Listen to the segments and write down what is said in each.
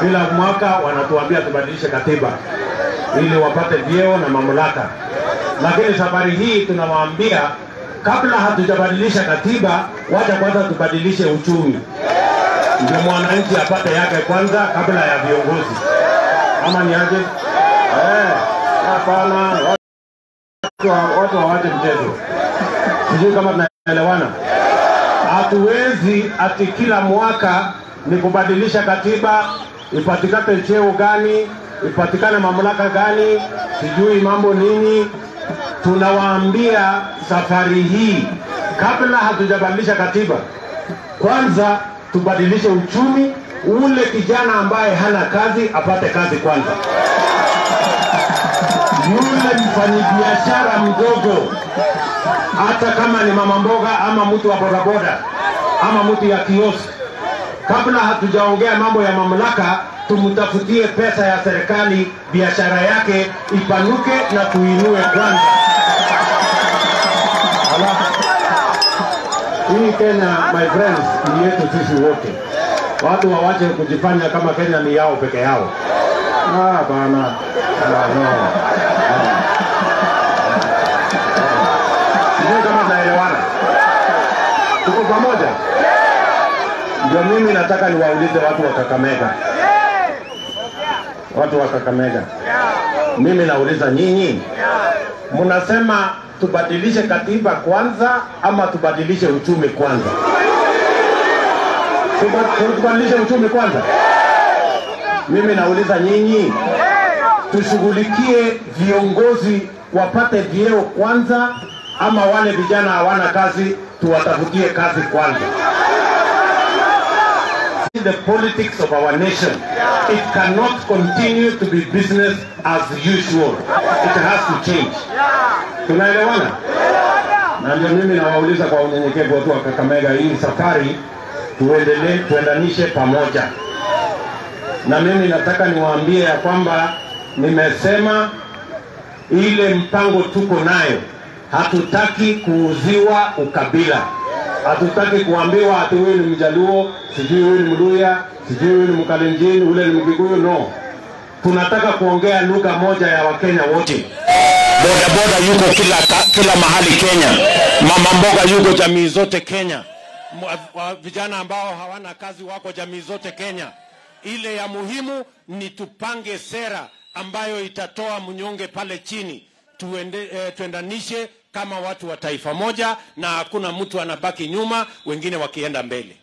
Kila mwaka wanatuambia tubadilishe katiba ili wapate vyeo na mamlaka, lakini safari hii tunawaambia kabla hatujabadilisha katiba, wacha kwanza tubadilishe uchumi, ndio mwananchi apate yake kwanza kabla ya viongozi. Ama ni aje? Eh, hapana, watu wa- watu hawache mchezo. Sijui kama tunaelewana. Hatuwezi ati kila mwaka ni kubadilisha katiba, ipatikane cheo gani, ipatikane mamlaka gani, sijui mambo nini. Tunawaambia safari hii, kabla hatujabadilisha katiba, kwanza tubadilishe uchumi. Ule kijana ambaye hana kazi apate kazi kwanza, yule mfanyabiashara mdogo hata kama ni mama mboga ama mtu wa bodaboda ama mtu ya kioski, kabla hatujaongea mambo ya mamlaka, tumtafutie pesa ya serikali, biashara yake ipanuke na tuinue kwanza. Ala, hii Kenya my friends ni yetu sisi wote. Watu wawache kujifanya kama Kenya ni yao peke yao. Ah, bana. Ah, no. Ah. Sijui kama tunaelewana. Tuko pamoja? Ndio mimi nataka niwaulize watu wa Kakamega, watu wa Kakamega, mimi nauliza nyinyi, mnasema tubadilishe katiba kwanza ama tubadilishe uchumi kwanza? Tuba- Tubadilishe uchumi kwanza. Mimi nauliza nyinyi, tushughulikie viongozi wapate vyeo kwanza, ama wale vijana hawana kazi tuwatafutie kazi kwanza? The politics of our nation, it cannot continue to be business as usual. It has to change. Tunaelewana? Na ndio mimi nawauliza kwa unyenyekevu watu wa Kakamega, hii safari tuendelee, tuendanishe pamoja na mimi nataka niwaambie ya kwamba nimesema ile mpango tuko nayo, hatutaki kuuziwa ukabila, hatutaki kuambiwa ati huyu ni Mjaluo, sijui huyu ni Mluya, sijui huyu ni Mkalenjin, ule ni Mkikuyu. No, tunataka kuongea lugha moja ya Wakenya wote. Bodaboda yuko kila, kila mahali Kenya, mama mboga yuko jamii zote Kenya, Mwa- wa- vijana ambao hawana kazi wako jamii zote Kenya. Ile ya muhimu ni tupange sera ambayo itatoa mnyonge pale chini, tuende, eh, tuendanishe kama watu wa taifa moja, na hakuna mtu anabaki nyuma, wengine wakienda mbele.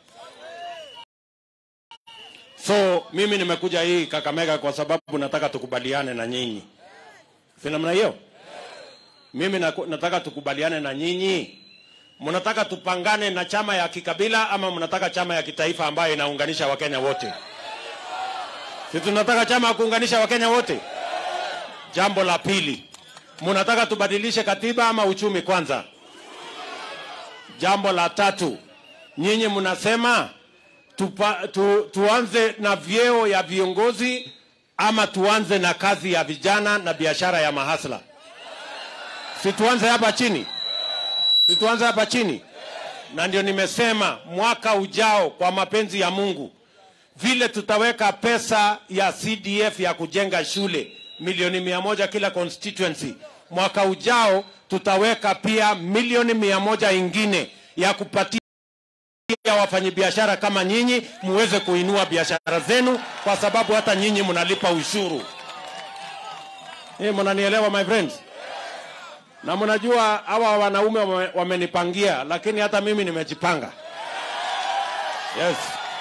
So mimi nimekuja hii Kakamega kwa sababu nataka tukubaliane na nyinyi, si namna hiyo? Mimi naku- nataka tukubaliane na nyinyi. Mnataka tupangane na chama ya kikabila ama mnataka chama ya kitaifa ambayo inaunganisha Wakenya wote? Si tunataka chama ya kuunganisha Wakenya wote? Jambo la pili, mnataka tubadilishe katiba ama uchumi kwanza? Jambo la tatu, nyinyi mnasema tupa, tu, tuanze na vyeo ya viongozi ama tuanze na kazi ya vijana na biashara ya mahasla? Si tuanze hapa chini, si tuanze hapa chini. Na ndio nimesema mwaka ujao, kwa mapenzi ya Mungu, vile tutaweka pesa ya CDF ya kujenga shule milioni mia moja kila constituency, mwaka ujao tutaweka pia milioni mia moja ingine ya kupatia wafanyabiashara kama nyinyi muweze kuinua biashara zenu, kwa sababu hata nyinyi mnalipa ushuru. Eh, mnanielewa my friends? Na mnajua hawa wanaume wame- wamenipangia, lakini hata mimi nimejipanga. Yes.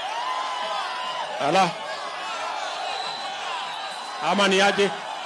Ala. Ama ni aje?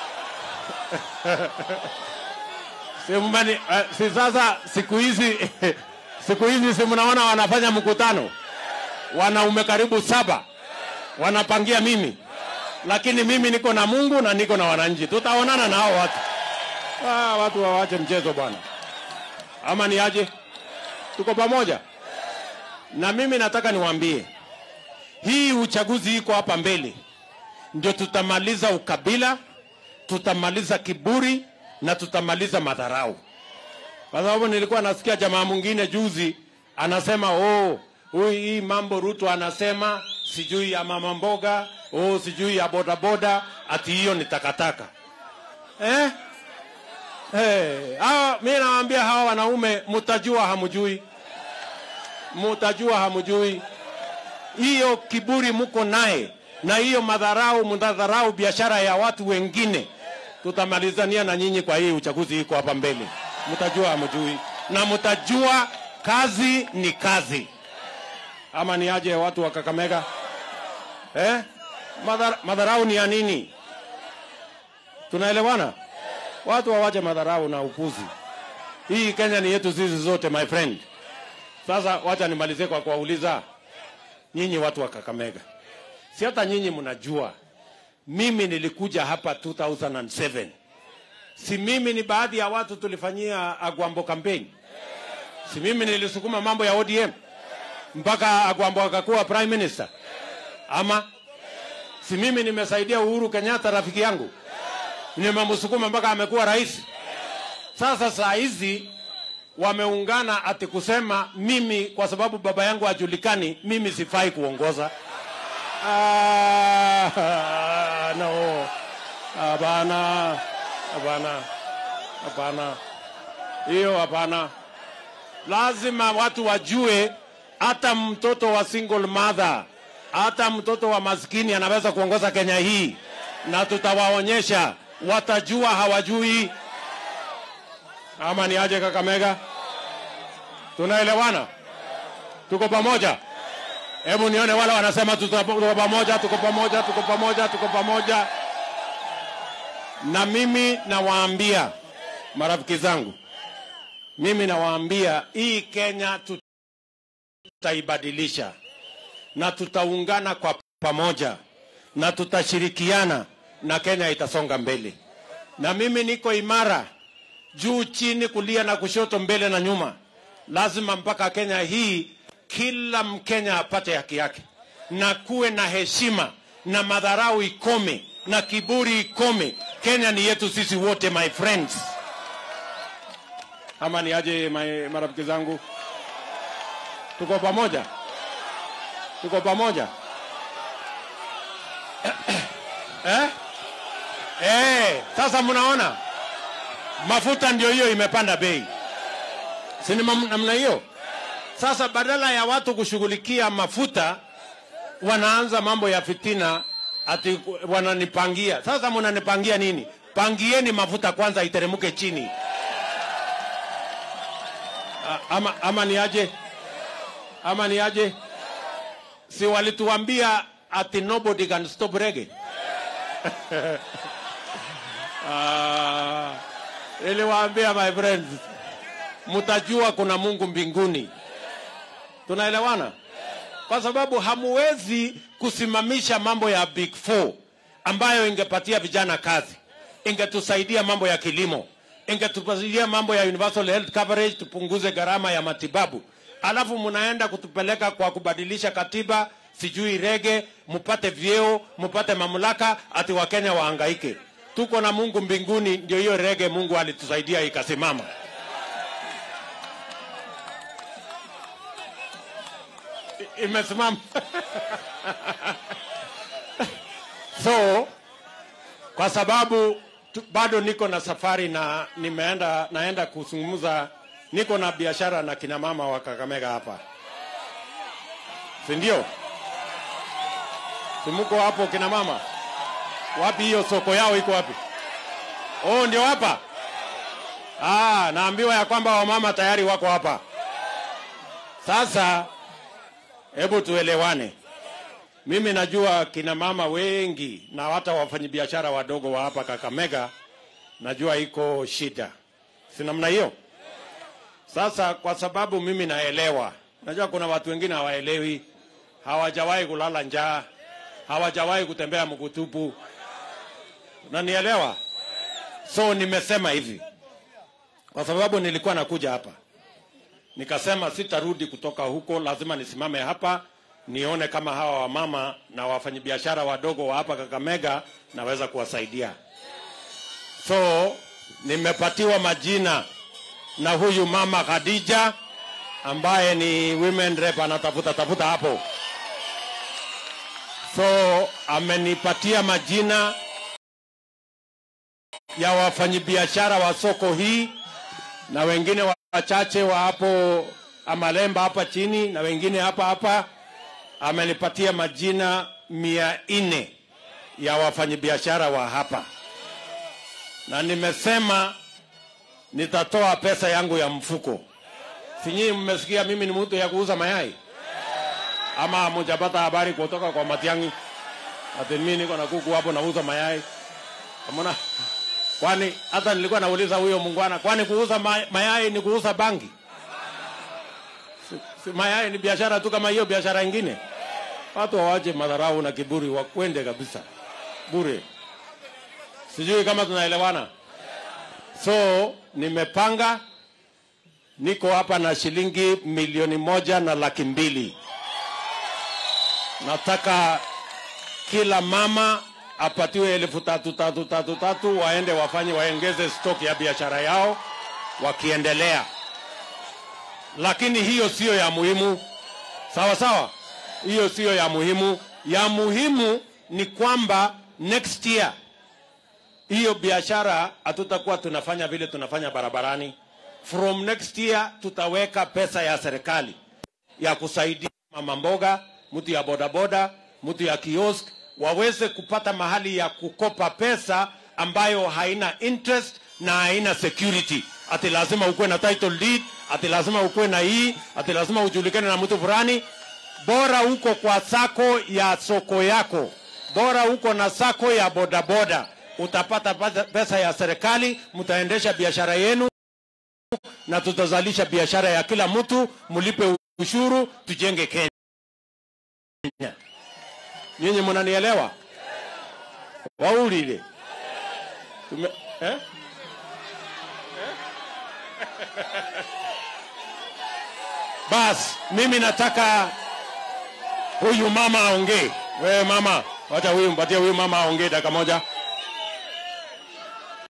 si, mmeni, eh, si sasa siku hizi siku hizi si mnaona wanafanya mkutano, wanaume karibu saba wanapangia mimi, lakini mimi niko na Mungu na niko na wananchi, tutaonana na hao watu. Ah, watu wawache mchezo bwana, ama ni aje? Tuko pamoja, na mimi nataka niwaambie hii uchaguzi iko hapa mbele, ndio tutamaliza ukabila, tutamaliza kiburi na tutamaliza madharau. Kwa sababu nilikuwa nasikia jamaa mwingine juzi anasema oh, huyu hii mambo Ruto anasema sijui ya mama mboga oh, sijui ya bodaboda, ati hiyo ni takataka eh? Hey, hawa, mi nawaambia hawa wanaume mutajua hamujui, mutajua hamujui. Hiyo kiburi muko naye na hiyo madharau, mnadharau biashara ya watu wengine, tutamalizania na nyinyi kwa hii uchaguzi iko hapa mbele. Mtajua hamujui, na mtajua kazi ni kazi, ama ni aje watu wa Kakamega eh? Madhar, madharau ni ya nini? Tunaelewana? Watu wawache madharau na upuzi. Hii Kenya ni yetu sisi zote, my friend. Sasa wacha nimalizie kwa kuwauliza nyinyi watu wa Kakamega, si hata nyinyi mnajua mimi nilikuja hapa 2007 si mimi ni baadhi ya watu tulifanyia Agwambo campaign, si mimi nilisukuma mambo ya ODM mpaka Agwambo akakuwa prime minister, ama si mimi nimesaidia Uhuru Kenyatta rafiki yangu nimemsukuma mpaka amekuwa rais. Sasa saa hizi wameungana ati kusema mimi kwa sababu baba yangu hajulikani, mimi sifai kuongoza. Ah, no, hapana, hapana, hapana, hiyo hapana. Lazima watu wajue hata mtoto wa single mother, hata mtoto wa maskini anaweza kuongoza Kenya hii, na tutawaonyesha watajua hawajui. Ama ni aje Kakamega? Tunaelewana? Tuko pamoja? Hebu nione wale wanasema tuko tuko pamoja, tuko pamoja, tuko pamoja, tuko pamoja. Na mimi nawaambia marafiki zangu, mimi nawaambia hii Kenya tutaibadilisha na tutaungana kwa pamoja na tutashirikiana na Kenya itasonga mbele. Na mimi niko imara juu chini, kulia na kushoto, mbele na nyuma. Lazima mpaka Kenya hii kila Mkenya apate haki yake, na kuwe na heshima na madharau ikome na kiburi ikome. Kenya ni yetu sisi wote, my friends. Ama ni aje my, marafiki zangu, tuko pamoja, tuko pamoja eh? Eh, sasa mnaona mafuta ndio hiyo imepanda bei, si ni mam- namna hiyo? Sasa badala ya watu kushughulikia mafuta, wanaanza mambo ya fitina, ati ku- wananipangia. Sasa mnanipangia nini? Pangieni mafuta kwanza iteremke chini. A- Ama, ama ni aje? Ama ni aje? Si walituambia ati nobody can stop reggae? Ah, niliwaambia my friends, mtajua kuna Mungu mbinguni. Tunaelewana? Kwa sababu hamuwezi kusimamisha mambo ya Big Four ambayo ingepatia vijana kazi, ingetusaidia mambo ya kilimo, ingetusaidia mambo ya universal health coverage, tupunguze gharama ya matibabu, alafu mnaenda kutupeleka kwa kubadilisha katiba, sijui rege, mupate vyeo, mupate mamlaka, ati Wakenya wahangaike. Tuko na Mungu mbinguni, ndio hiyo rege Mungu alitusaidia ikasimama. I- Imesimama. so kwa sababu tu, bado niko na safari na nimeenda naenda kuzungumza, niko na biashara na kina mama wa Kakamega hapa, si ndio? Si mko hapo kina mama? Wapi hiyo soko yao iko wapi? Oh, ndio hapa. Ah, naambiwa ya kwamba wamama tayari wako hapa. Sasa hebu tuelewane. Mimi najua kina mama wengi na hata wafanyabiashara wadogo wa hapa Kakamega, najua iko shida, si namna hiyo? Sasa kwa sababu mimi naelewa, najua kuna watu wengine hawaelewi, hawajawahi kulala njaa, hawajawahi kutembea mkutupu, unanielewa? So nimesema hivi, kwa sababu nilikuwa nakuja hapa nikasema sitarudi kutoka huko, lazima nisimame hapa nione kama hawa wamama na wafanyabiashara wadogo wa hapa Kakamega naweza kuwasaidia. So nimepatiwa majina na huyu mama Khadija ambaye ni women rep, anatafuta tafuta hapo. So amenipatia majina ya wafanyabiashara wa soko hii na wengine wachache wa hapo Amalemba hapa chini na wengine hapa hapa. Amenipatia majina mia nne ya wafanyabiashara wa hapa, na nimesema nitatoa pesa yangu ya mfuko. Sinyii mmesikia mimi ni mtu ya kuuza mayai ama hamujapata habari kutoka kwa Matiang'i ati mimi niko na kuku hapo nauza mayai? Amona, kwani hata nilikuwa nauliza huyo mungwana, kwani kuuza ma- mayai ni kuuza bangi? Si, si mayai ni biashara tu kama hiyo biashara ingine. Watu wawache madharau na kiburi, wakwende kabisa bure. Sijui kama tunaelewana. So nimepanga, niko hapa na shilingi milioni moja na laki mbili. Nataka kila mama apatiwe elfu tatu tatu tatu tatu, waende wafanye waongeze stock ya biashara yao wakiendelea, lakini hiyo siyo ya muhimu. Sawa sawa, hiyo siyo ya muhimu. Ya muhimu ni kwamba next year hiyo biashara hatutakuwa tunafanya vile tunafanya barabarani. From next year tutaweka pesa ya serikali ya kusaidia mama mboga, mtu ya bodaboda, mtu ya kiosk waweze kupata mahali ya kukopa pesa ambayo haina interest na haina security. Ati lazima ukuwe na title deed, ati lazima ukuwe na hii, ati lazima ujulikane na mtu fulani. Bora uko kwa sako ya soko yako, bora uko na sako ya bodaboda, utapata pesa- pesa ya serikali, mtaendesha biashara yenu na tutazalisha biashara ya kila mtu, mlipe ushuru, tujenge Kenya. Nyinyi mnanielewa? Waulile tume eh? Bas, mimi nataka huyu mama aongee. Wewe mama, wacha huyu mpatie huyu mama aongee dakika moja.